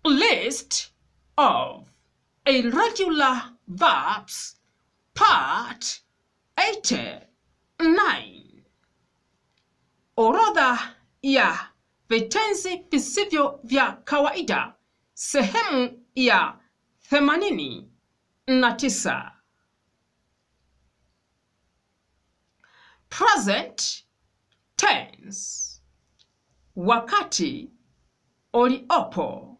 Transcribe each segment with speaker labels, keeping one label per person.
Speaker 1: List of irregular verbs part 89. Orodha ya vitenzi visivyo vya kawaida sehemu ya themanini na tisa. Present tense, wakati uliopo.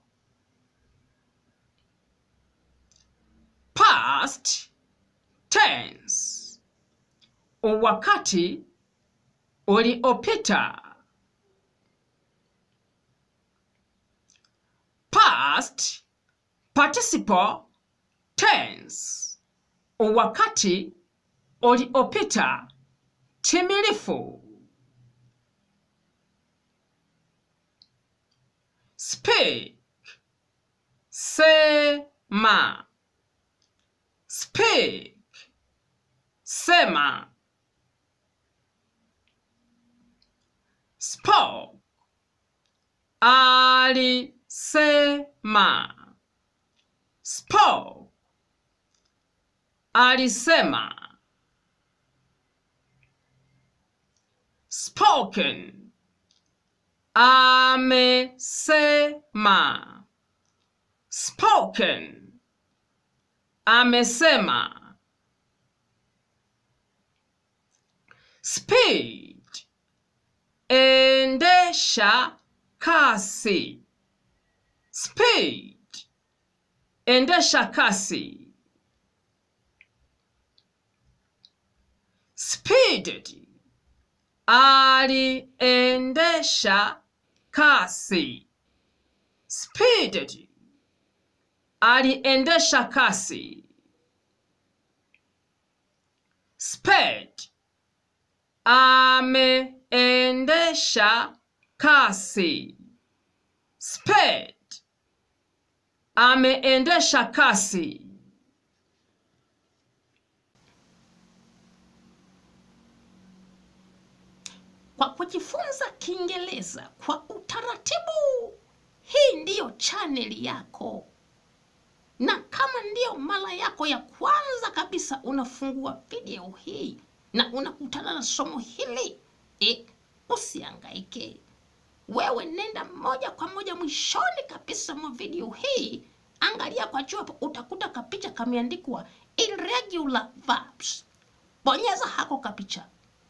Speaker 1: Past tense, wakati uliopita. Past participle tense, wakati uliopita timilifu. Speak, sema. Speak, sema. Spoke, alisema. Spoke, alisema. Spoken, amesema. Spoken, amesema. Speed, endesha kasi. Speed, endesha kasi. Speeded, aliendesha kasi. Speeded, aliendesha kasi. Sped, ameendesha kasi. Sped, ameendesha kasi.
Speaker 2: Kwa kujifunza Kiingereza kwa utaratibu, hii ndiyo chaneli yako, na kama ndiyo mara yako ya kwanza kabisa unafungua video hii na unakutana na somo hili e, usiangaike. Wewe nenda moja kwa moja mwishoni kabisa mwa video hii, angalia kwa juu hapo, utakuta kapicha kameandikwa irregular verbs. Bonyeza hako kapicha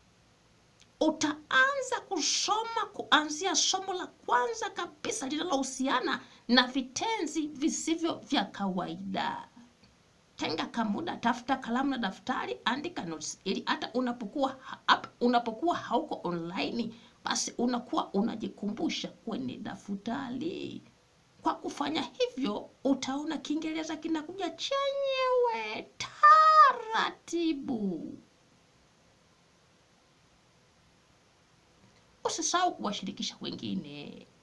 Speaker 2: utaanza kusoma kuanzia somo la kwanza kabisa linalohusiana na vitenzi visivyo vya kawaida. Tenga kamuda, tafuta kalamu na daftari, andika notes ili hata unapokuwa hapa, unapokuwa hauko online, basi unakuwa unajikumbusha kwenye daftari. Kwa kufanya hivyo, utaona Kiingereza kinakuja chenyewe taratibu. Usisahau kuwashirikisha wengine.